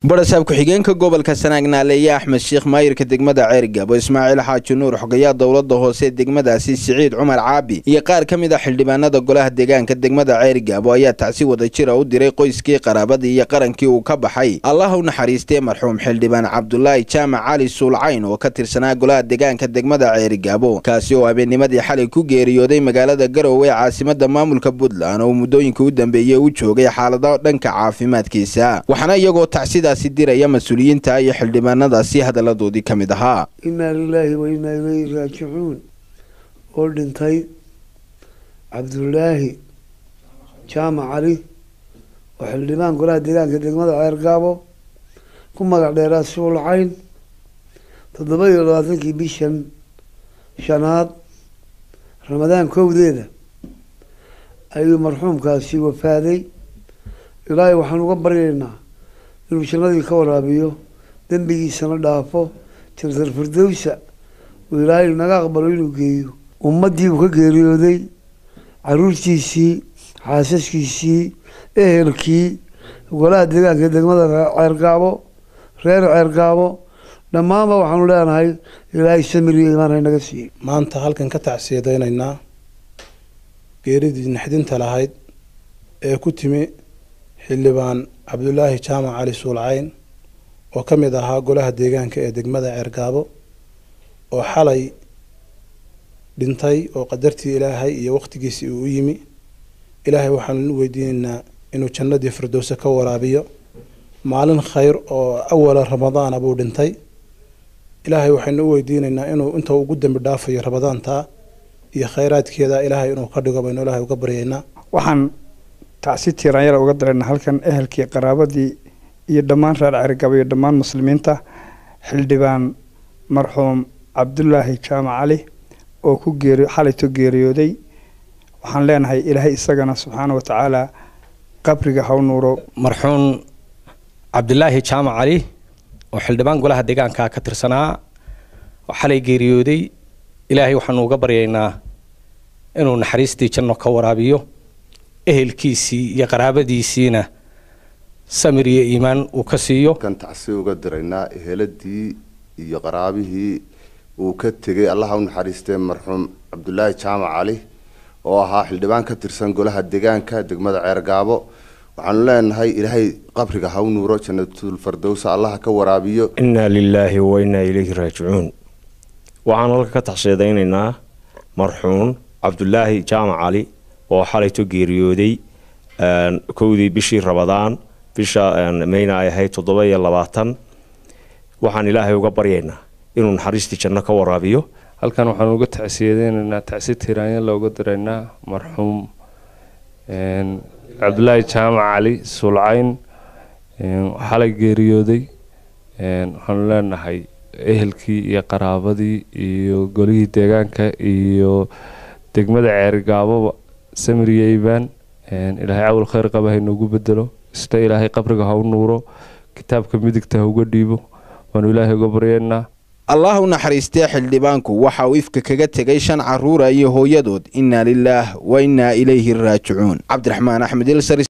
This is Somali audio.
barasaab ku-xigeenka gobolka sanaag naaleeye axmed sheekh maayirka degmada ceergabo ismaaciil xaaji nuur xogayaa dowlada hoose degmadaasi siciid cumar caabi iyo qaar ka mid a xildhibaanada golaha deegaanka degmada ceergabo ayaa tacsi wada jira u diray qoyskii qaraabadii iyo qarankii uu ka baxay allah u naxariistee marxuum xildhibaan cabdulaahi jaamac cali suulcayn oo ka tirsanaa golaha deegaanka degmada ceergabo kaasi oo habeennimadii xalay ku geeriyooday magaalada garowe ee caasimada maamulka puntland oo muddooyinka u dambeeyey u joogay xaalado dhanka caafimaadkiisa waxaana iyagoo tacsida diraya mas-uuliyiinta iyo xildhibaanadaasi hadaladoodii ka mid ahaa inaa lilaahi wa inaa ilayhi raajicuun oo dhintay cabdulaahi jaamac cali oo xildhibaan golaha deegaanka degmada ceergaabo ku magac dheeraa suulcayn toddoba iyo labaatankii bishan shanaad ramadaan kowdeeda ayuu marxuumkaasi wafaaday ilaahay waxaan uga baryaynaa inuu jannadii ka waraabiyo dembigiisana dhaafo jantar firdowsa uu ilaahay naga aqbalo inuu geeyo ummaddii uu ka geeriyooday caruurtiisii xaasaskiisii ehelkii golaha deegaanka degmada ceergaabo reer ceergaabo dhammaanba waxaanu leenahay ilaahay samir iyo imaan haynaga siiyey maanta halkan ka tacsiyadaynaynaa geeridii naxdinta lahayd ee ku timi xildhibaan cabdulaahi jaamac cali suulcayn oo ka mid ahaa golaha deegaanka ee degmada ceergaabo oo xalay dhintay oo qadartii ilaahay iyo waqtigiisii uu u yimi ilaahay waxaanu u weydiinaynaa inuu jannadii firdowse ka waraabiyo maalin khayr oo awala ramadaana buu dhintay ilaahay waxaynu u weydiinaynaa inuu inta ugu dambi dhaafayo ramadaantaa iyo khayraadkeeda ilaahay inuu ka dhigo baynu ilaahay uga baryaynaa waxaan tacsi tiiraanyara uga darayna halkan ehelkii qaraabadii iyo dhammaan reer cergabo iyo dhammaan muslimiinta xildhibaan marxuum cabdulaahi jaamac cali oo ku geeri xalayto geeriyooday waxaan leenahay ilaahay isagana subxaana wa tacaala qabriga haw nuuro marxuum cabdulaahi jaamac cali oo xildhibaan golaha deegaanka ka tirsanaa oo xalay geeriyooday ilaahay waxaanu uga baryaynaa inuu naxariistii janno ka waraabiyo ehelkiisii iyo qaraabadiisiina samir iyo iimaan uu ka siiyo kan tacsi uga diraynaa eheladii iyo qaraabihii uu ka tegay allaha u naxariistee marxuum cabdulaahi jaamac cali oo ahaa xildhibaan ka tirsan golaha deegaanka degmada ceergaabo waxaanu leenahay ilaahay qabriga ha u nuuro jannatul fardowsa allaha ka waraabiyo innaa lilaahi wa innaa ilayhi raajicuun waxaan halka ka taxsheedaynaynaa marxuum cabdulaahi jaamac cali oo xalayto geeriyooday kowdii bishii rabadaan bisha mayna ay ahayd toddoba iyo labaatan waxaan ilaahay uga baryaynaa inuu naxariistii janno ka waraabiyo halkan waxaan uga tacsiyadeynaynaa tacsi tiraanya looga diraynaa marxuum cabdulaahi jaamac cali sulcayn xalay geeriyooday waxaanu leenahay ehelkii iyo qaraabadii iyo golihii deegaanka iyo degmada ceerigaababa samiriyo iibaan ilaahay cawl khayr qaba haynuugu bedelo isna ilaahay qabriga ha u nuuro kitaabka midigta ha uga dhiibo waanu ilaahay uga baryeynaa allah u naxariistee xildhibaanku waxa uu ifka kaga tegay shan caruura iyo hooyadood innaa lilaah wa innaa ilayhi raajicuun cabdiraxmaan axmed ilsar